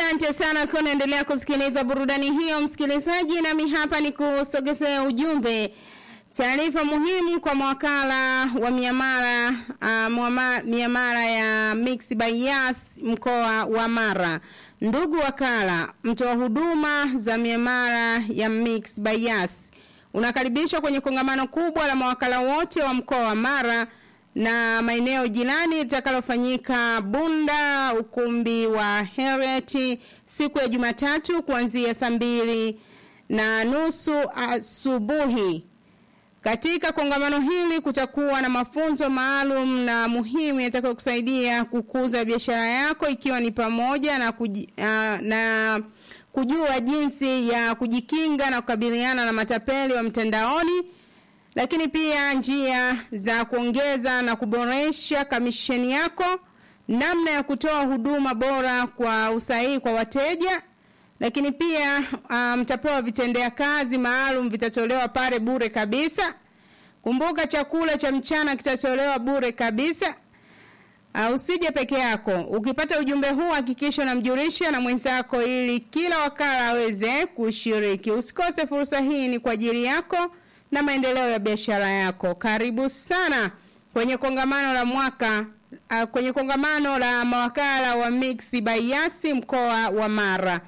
Asante sana kwa unaendelea kusikiliza burudani hiyo msikilizaji, nami hapa ni kusogezea ujumbe taarifa muhimu kwa mawakala wa miamala uh, muama, miamala ya Mix by Yas mkoa wa Mara. Ndugu wakala, mtoa huduma za miamala ya Mix by Yas unakaribishwa kwenye kongamano kubwa la mawakala wote wa mkoa wa Mara na maeneo jirani litakalofanyika Bunda, ukumbi wa Heriet siku ya Jumatatu kuanzia saa mbili na nusu asubuhi. Katika kongamano hili kutakuwa na mafunzo maalum na muhimu yatakayokusaidia kukuza biashara yako ikiwa ni pamoja na, kuji, uh, na kujua jinsi ya kujikinga na kukabiliana na matapeli wa mtandaoni lakini pia njia za kuongeza na kuboresha kamisheni yako, namna ya kutoa huduma bora kwa usahihi kwa wateja, lakini pia mtapewa um, vitendea kazi maalum vitatolewa pale bure kabisa. Kumbuka chakula cha mchana kitatolewa bure kabisa. Uh, usije peke yako. Ukipata ujumbe huu hakikisha unamjulisha na mwenzako ili kila wakala aweze kushiriki. Usikose fursa hii, ni kwa ajili yako na maendeleo ya biashara yako. Karibu sana kwenye kongamano la mwaka uh, kwenye kongamano la mawakala wa Mix by Yasi mkoa wa Mara.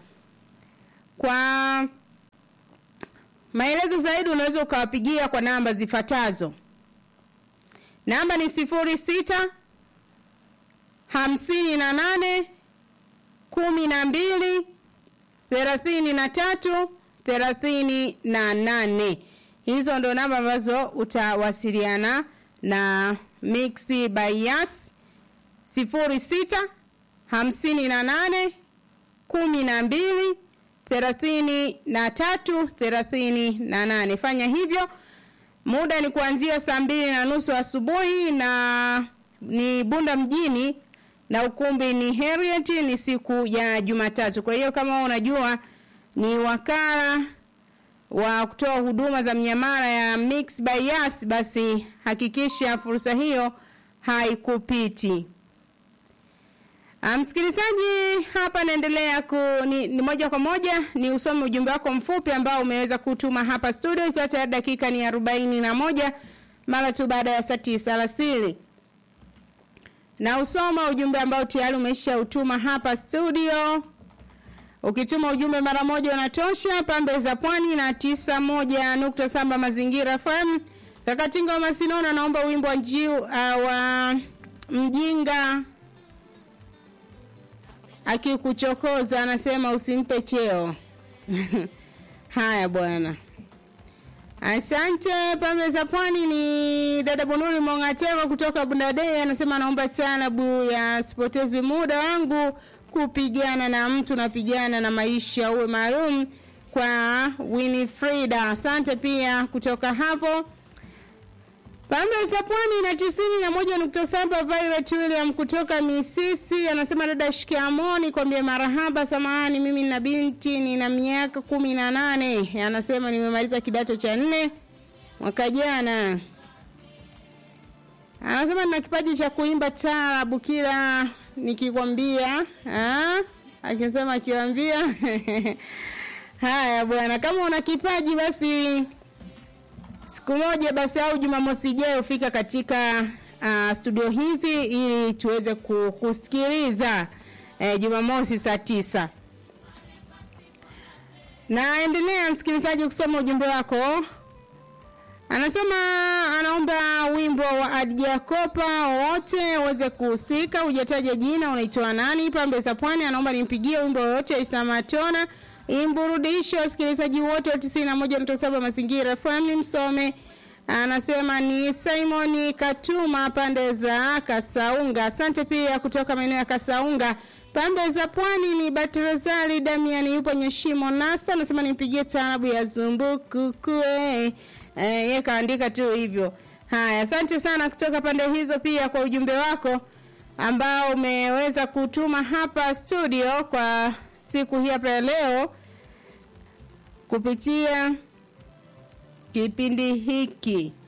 Kwa maelezo zaidi unaweza ukawapigia kwa namba zifuatazo. Namba ni sifuri sita hamsini na nane kumi na mbili thelathini na tatu thelathini na nane. Hizo ndo namba ambazo utawasiliana na Mixi by Yas sifuri sita hamsini na nane kumi na mbili thelathini na tatu thelathini na nane. Fanya hivyo, muda ni kuanzia saa mbili na nusu asubuhi na ni Bunda mjini na ukumbi ni Heriet, ni siku ya Jumatatu. Kwa hiyo kama unajua ni wakala wa kutoa huduma za miamala ya Mix by Yas, basi hakikisha fursa hiyo haikupiti. Msikilizaji, hapa naendelea ku ni, ni moja kwa moja ni usome ujumbe wako mfupi ambao umeweza kutuma hapa studio, ikiwa tayari dakika ni arobaini na moja mara tu baada ya saa tisa alasiri na usoma ujumbe ambao tayari umesha utuma hapa studio. Ukituma ujumbe mara moja unatosha. Pambe za Pwani na tisa moja nukta saba Mazingira FM. Kakatinga wa Masinona naomba wimbo wa njiu uh, wa mjinga akikuchokoza anasema usimpe cheo. Haya bwana. Asante. Pambe za Pwani ni dada Bunuri Mongatego kutoka Bundadei anasema naomba tanabu ya sipotezi muda wangu kupigana na mtu napigana na maisha uwe maalum kwa Winifrida. Asante pia kutoka hapo Pambe za Pwani na tisini na moja nukta saba Violet William kutoka Misisi anasema dada shikamoni kwambie marahaba, samahani, mimi na binti nina miaka kumi na nane. Anasema nimemaliza kidato cha nne mwaka jana. Anasema nina kipaji cha kuimba taarabu kila nikikwambia, akisema akiwambia haya bwana, kama una kipaji basi siku moja basi au Jumamosi ijayo fika katika uh, studio hizi ili tuweze kusikiliza eh, Jumamosi saa tisa. Naendelea msikilizaji kusoma ujumbe wako. Anasema anaomba wimbo wa Adija Kopa wote uweze kuhusika, hujataja jina, unaitoa nani? Pambe za Pwani anaomba nimpigie wimbo wote Isamatona imburudishe wasikilizaji wote wa tisini na moja nukta saba Mazingira FM msome. Anasema ni Simon Katuma pande za Kasaunga. Asante pia kutoka maeneo ya Kasaunga. Pande za Pwani ni Batrazali Damian yupo Nyeshimo Nasa. Anasema nimpigie taarabu ya Zumbuku kue. Eh, yeye kaandika tu hivyo. Haya, asante sana kutoka pande hizo pia kwa ujumbe wako ambao umeweza kutuma hapa studio kwa siku hii hapa leo kupitia kipindi hiki.